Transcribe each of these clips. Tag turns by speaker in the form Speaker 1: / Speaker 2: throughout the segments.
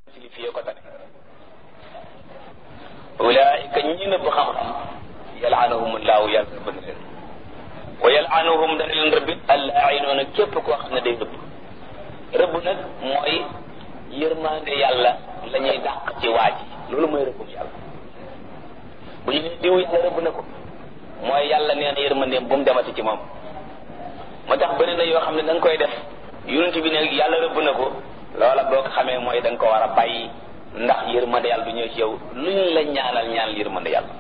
Speaker 1: ci fii ko tane ulaika ñi nëbb xam-xam yalaanahum laahu yàlla rëbb na leen wa yalaanuhum dana leen rëbbit allainoona képp koo xam ne day rëbb rëbb nag mooy yërmaande yàlla la ñuy dàq ci waa ji loolu mooy rëbbum yàlla bu ñu ne diw yàlla rëbb na ko mooy yàlla nee na yërmandeem bu mu demati ci moom moo tax bëri na yoo xam ne da nga koy def yonent bi ne yàlla rëbb na ko loola boo ko xamee mooy da nga ko war a bàyyi ndax yërmande yàlla du ñëw ci yow luñ la ñaanal ñaanal yërmande yàlla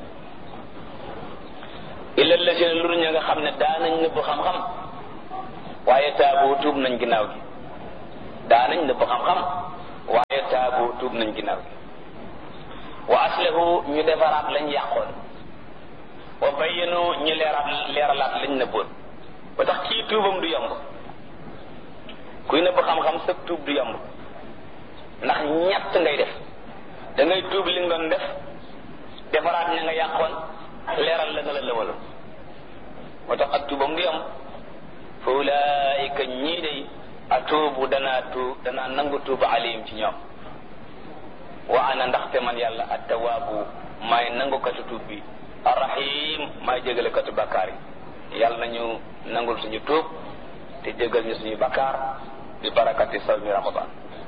Speaker 1: illa lazina lu ña nga xam ne daanañ nëbb xam-xam waaye taabu tuub nañ ginnaaw gi daanañ nëbb xam-xam waaye taabu tuub nañ ginnaaw gi wa aslahu ñu defaraat lañ yàqoon wa bayyanu ñu leeraat leeralaat lañ nëbboon ba tax kii tuubam du yomb kuy nëbb xam-xam sa tuub du yomb ndax ñett ngay def da ngay tuub li nga doon def defaraat ña nga yàqoon leeral la nga la lëwaloon moo tax ak tuubam du yomb fa ulaayika ñii day atuubu danaa tuub danaa nangu tuuba alayhim ci ñoom wa ana ndaxte man yàlla attawaabu maay nangukatu tuub bi arrahim maay jégalekatu bakkaar yi yàlla nañu nangul suñu tuub te jégal ñu suñu bakkaar bi barakati sawmi ramadan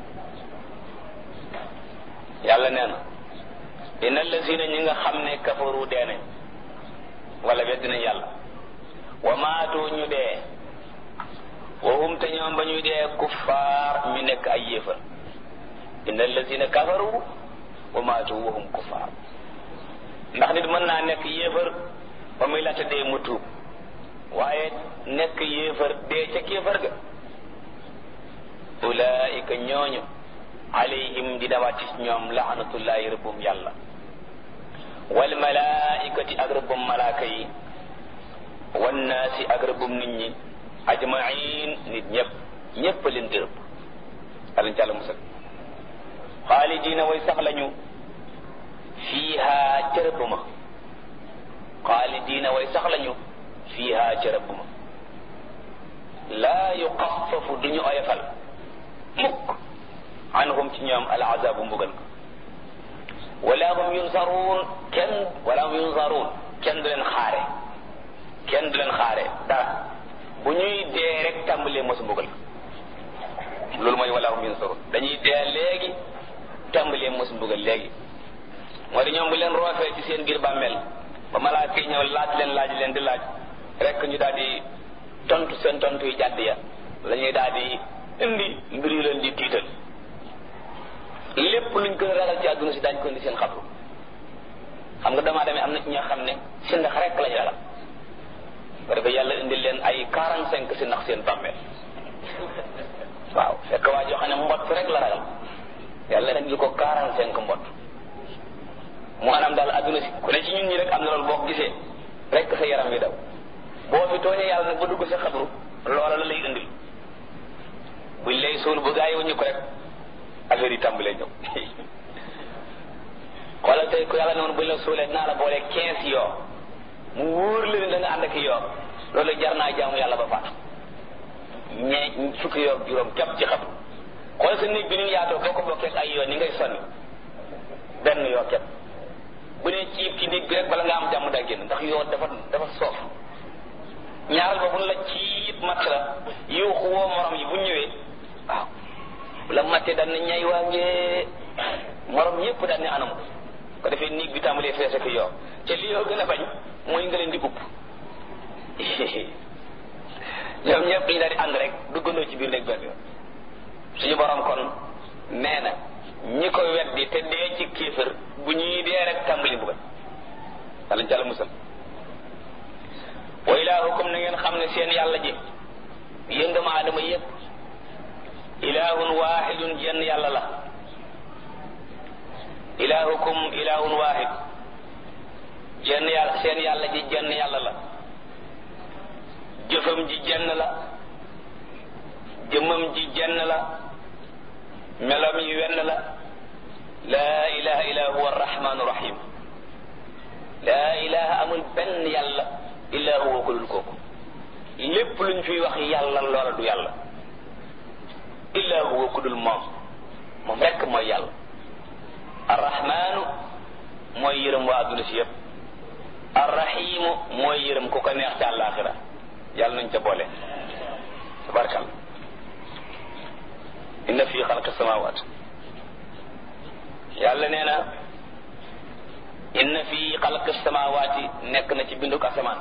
Speaker 1: yàlla nee na inna allazina ñi nga xam ne kafaru dee nañ wala weddi nañ yàlla wa maatu ñu dee wa hum te ñoom ba ñuy dee kuffaar ñu nekk ay yéefar inna allazina kafaru wa maatu wa hum kuffaar ndax nit mën naa nekk yéefar ba muy laata dee mu tuub waaye nekk yéefar dee ca kéefar ga ulaika ñooñu alayhim di dawaat ci ñoom laanatullahi rëbbum yàlla wal malaikati ak rëbbum malaaka yi wan naasi ak rëbbum nit ñi ajmain nit ñëpp ñëpp leen di rëbb alañ càlla musal xaalidina way sax lañu fiiha ca rëbb ma xaalidina way sax lañu fiiha ca rëbb ma laa yuxafafu duñu oyofal mukk anhum ci ñoom al azabu mbugal ko wala hum yunsaruun kenn wala hum yunsaruun kenn du leen xaare kenn du leen xaare dara bu ñuy dee rek tàmbalee mos mbugal ko loolu mooy wala hum yunsaruun dañuy dee léegi tàmbalee mos mbugal léegi moo di ñoom bu leen roofee ci seen biir bàmmeel ba malaaka yi ñëw laaj leen laaj leen di laaj rek ñu daal di tontu seen tontu yi jàdd ya la ñuy daal di indi mbir yu leen di tiital lépp luñ gën a ragal ci àdduna si daañ ko indi seen xabru xam nga damaa demee am na ci ñoo xam ne si ndax rek lañ ragal ba defee yàlla indi leen ay quarante cinq si ndax seen bàmmeel waaw fekk waa joo xam ne mbott rek la ragal yàlla indi ko quarante cinq mbott mu anam daal àdduna si ku ne ci ñun ñi rek am na loolu boo ko gisee rek sa yaram wi daw boo fi tooñee yàlla nag ba dugg sa xabru loola la lay indil buñ lay suul bu gaa yi wuñu ko rek affaire yi tàmbalee ñëw xoolal tey ku yàlla ne woon buñ la suulee naa la boole quinze yoo mu wóor la ne da nga ànd ak yoo loolu jar naa jaamu yàlla ba faatu ñee fukki yoo juróom képp ci xam xoolal sa néeg bi ni yaatoo boo ko bokkee ay yoo ni ngay sonni benn yoo képp bu ne ciib ci néeg bi rek bala nga am jàmm daa génn ndax yoo dafa dafa soof ñaaral ba buñ la ciib matt la yuuxu woo morom yi bu ñëwee waaw la mattee daan na ñay waa ngee morom yépp daan ne anam ko defee néeg bi tàmbalee fees ak yoo te li yoo gën a bañ mooy nga leen di upp ñoom ñëpp dañu daal di ànd rek duggandoo ci biir néeg benn yoon suñu borom kon nee na ñi ko weddi te dee ci kéefër bu ñuy dee rek tàmbali mbugal alañ ca la musal wa ilaahukum na ngeen xam ne seen yàlla ji yéen doomu aadama yépp ilaahun waahidun jenn yàlla la ilaahukum ilaahun waahid jenn yàlla seen yàlla ji jenn yàlla la jëfam ji jenn la jëmmam ji jenn la melam yi wenn la laa ilaha illa huwa arrahmanu rahim laa ilaha amul benn yàlla illa huwa ku dul kooku lépp luñ fiy wax yàlla loola du yàlla illa huwa ku dul moom moom rekk mooy yàlla arrahmaanu mooy yërëm waa adduna si yëpp arrahimu mooy yërëm ku ko neex ca àllaaxira yàlla nañ ca boole tabarkal inna fi xalqi samawat yàlla nee na inna fi xalqi samawaati nekk na ci binduk asamaan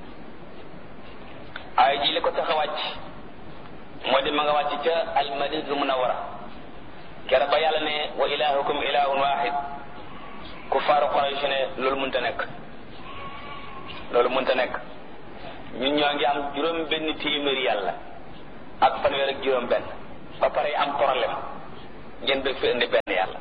Speaker 1: ay ji li ko tax a wàcc moo di ma nga wàcc ca almadinatul munawara kera ba yàlla ne wa ilahukum ilahun wahid ku faaru Quraysh ne loolu mënta nekk loolu mënta nekk ñun ñoo ngi am juróom benn téeméeri yàlla ak fanweer ak juróom benn ba pare am problème ngeen bëgg fi indi benn yàlla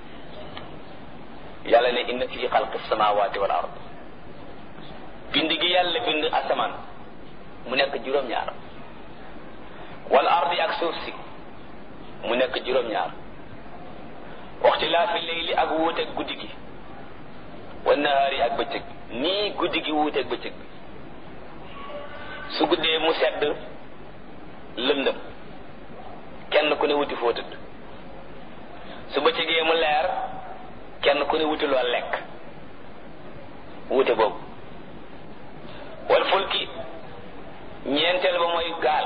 Speaker 1: yàlla ne inna fi xalqi samawati wal ard bind gi yàlla bind asamaan mu nekk juróom-ñaar wal ardi ak suuf si mu nekk juróom-ñaar waxtilaafi leyli ak wuuteeg guddi gi wa nahaari ak bëccëg nii guddi gi wuuteeg bëccëg bi su guddee mu sedd lëndëm kenn ku ne wuti foo tëdd su bëccëgee mu leer kenn ku ne wuti loo lekk wuute boobu wal fulki ñeenteel ba mooy gaal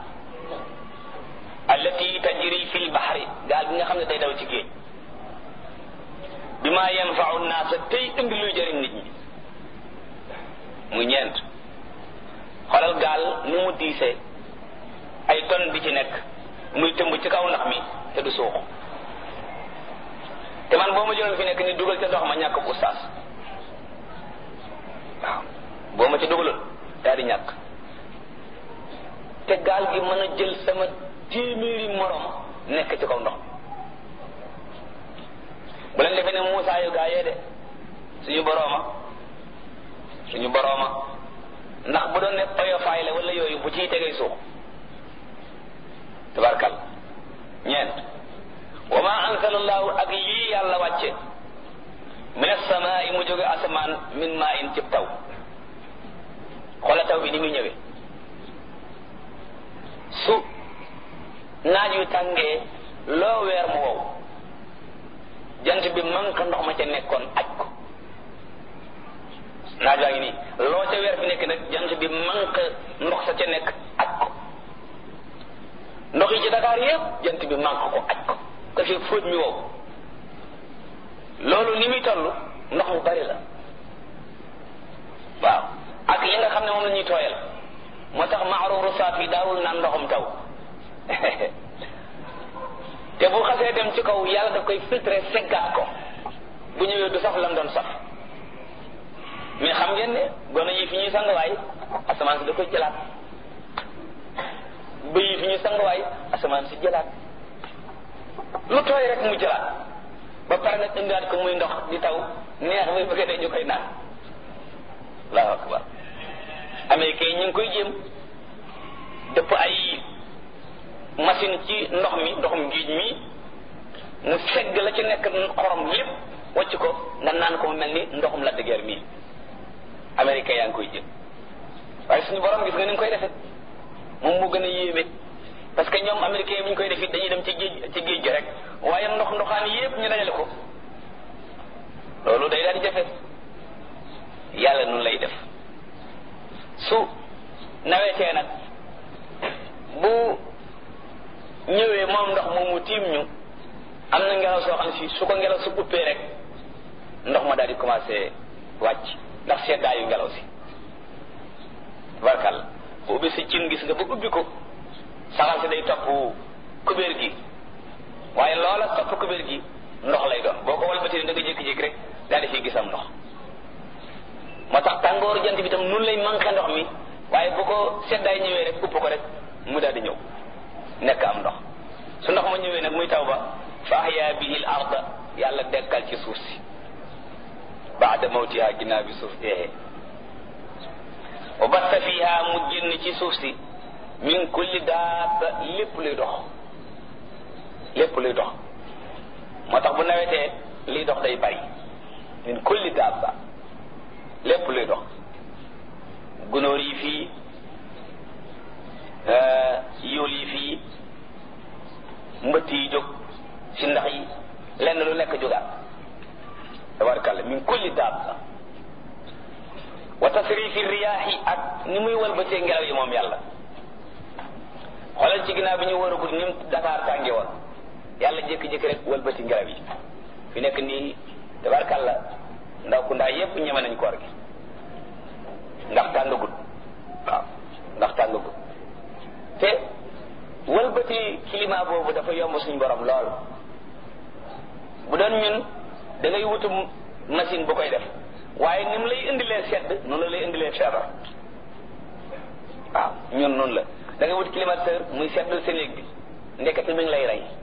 Speaker 1: allati tajri fil bahri gaal bi nga xam ne day daw ci géej bi ma yanfau naasa tey indi luy jëriñ nit ñi muy ñeent xoolal gaal ni mu diisee ay ton bi ci nekk muy tëmb ci kaw ndox mi te du suux te man boo ma jëloon fi nekk ni dugal ca ndox ma ñàkk bu ustaas waaw boo ma ci dugaloon daal di ñàkk te gaal gi mën a jël sama téeméeri morom nekk ci kaw ndox bu leen defee ne Muusaa yu gaa yee de suñu borooma suñu borooma ndax bu doon ne oyofaay la wala yooyu bu ciy tegee suux tabarkal ñeent wa ma ansala allahu ak lii yàlla wàcce min asamaai mu jóge asamaan min maa in cib taw xoola taw bi ni muy ñëwee su naaj yu tàngee loo weer mu wow jant bi manque ndox ma ca nekkoon aj ko naaj waa ngi nii loo ca weer fi nekk nag jant bi manque ndox sa ca nekk aj ko ndox yi ci Dakar yépp jant bi manque ko aj ko ko fi fóot mi wow loolu ni muy toll ndox mu bari la waaw ak yi nga xam ne moom la ñuy tooyal moo tax maaruuru saafi daawul naan ndoxum taw te bu xasee dem ci kaw yàlla daf koy filtré seggaat ko bu ñëwee du saf lam doon saf mais xam ngeen ne gone yi fi ñuy sanguwaay asamaan si da koy jëlaat bëy yi fi ñuy sanguwaay asamaan si jëlaat lu tooy rek mu jëlaat ba pare nag indiwaat ko muy ndox di taw neex ba bëgg dee ñu koy naan allahu akbar américain yi ñu ngi koy jéem dëpp ay machine ci ndox mi ndoxum géej mi mu segg la ci nekk xorom lépp wacc ko nga naan ko mu mel ni ndoxum la dëgër mii américain yaa ngi koy jël waaye suñu borom gis nga ni nga koy defee moom moo gën a yéeme parce que ñoom américain yi bu ñu koy def it dañuy dem ci géej ci géej gi rek waaye ndox ndoxaan yépp ñu dajale ko loolu day daal di jafe yàlla nun lay def su nawetee nag bu ñëwee moom ndox moomu tiim ñu am na ngelaw soo xam ne si su ko ngelaw su uppee rek ndox ma daal di commencé wàcc ndax seddaayu ngelaw si tabarkal bu ubbi si cin gis nga ba ubbi ko saxal si day topp kubéer gi waaye loola topp kubéer gi ndox lay doon boo ko walbatee da nga jékki-jékki rek daal di fiy gisam ndox moo tax tàngooru jant bi tam nun lay manqué ndox mi waaye bu ko seddaay ñëwee rek upp ko rek mu daal di ñëw nekk am ndox su ndox ma ñëwee nag muy taw ba fa ahya bihi l arda yàlla dekkal ci suuf si baada mawtiha ginnaaw bi suuf deexee wa batta fiha mu génn ci suuf si min kulli daaba lépp luy dox lépp luy dox moo tax bu nawetee liy dox day bari min kulli daaba lépp luy dox gunóor yi fii yóol yi fii mbëtt yi jóg si ndax yi lenn lu nekk jógaat tabarkàlla min kulli daab wa tasrifi riyaahi ak ni muy walbatee ngelaw yi moom yàlla xoolal ci ginnaaw bi ñu war a gudd ni mu Dakar tànge woon yàlla jékki-jékki rek walbati ngelaw yi fi nekk nii tabarkàlla ndaw ku ndaa yépp ñeme nañ koor gi ndax tàngagut waaw ndax tàngagut te walbati climat boobu dafa yomb suñ borom lool bu doon ñun da ngay wutu machine bu koy def waaye ni mu lay indilee sedd noonu la lay indilee feebar waaw ñun noonu la da ngay wut climatiseur muy seddal sa néeg bi ndekete mi ngi lay rey